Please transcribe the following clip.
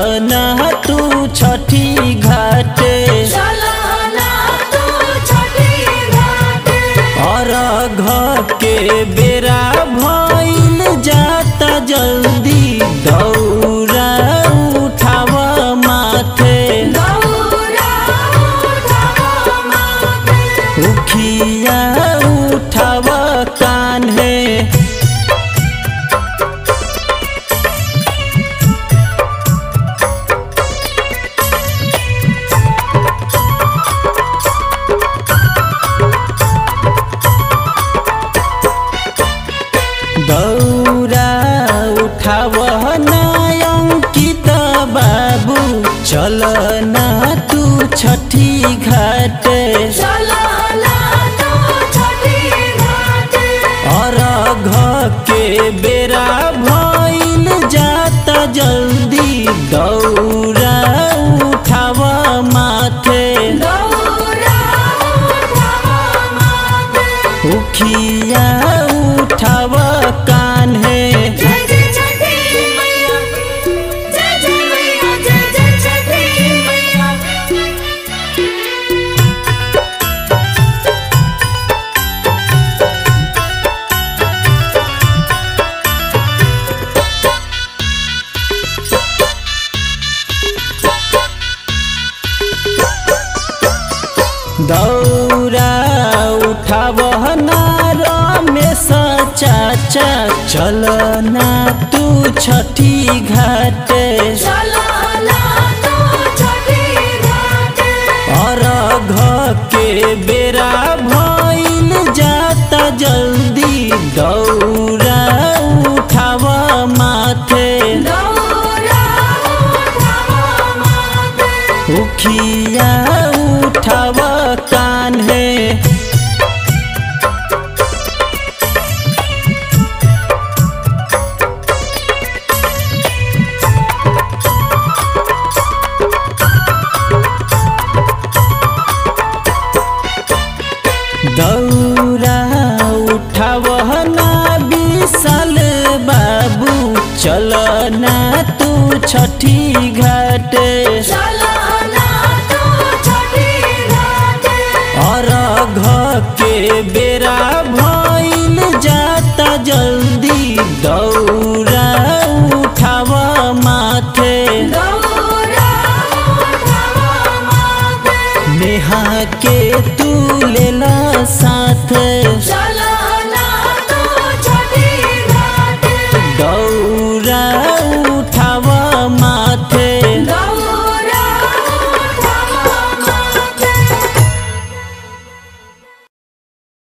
ना तू छठी घाटे और घ के बेरा भइल जाता जल्दी दौरा उठाव माथे उखिया उठाव कान्हे दौरा उठाव नयंकित बाबू चल ना तू छठी घाटे और घ के बेरा भइल जाता जल्दी दौरा उठाव माथे उखिया उठाव कान्हे जय जय छठी मैया जय जय मैया जय जय छठी मैया दौरा उठाव रमेश चाचा चल ना तू छठी घाटे और घ के बेरा भइल जाता जल्दी दौरा उठाव माथे उखिया उठाव कान्हे दौरा उठाव ना विशाल बाबू चल ना तू छठी घाटे और घ के बेरा भइल जाता जल्दी दौरा उठाव माथे नेहा के तू लेला साथ चला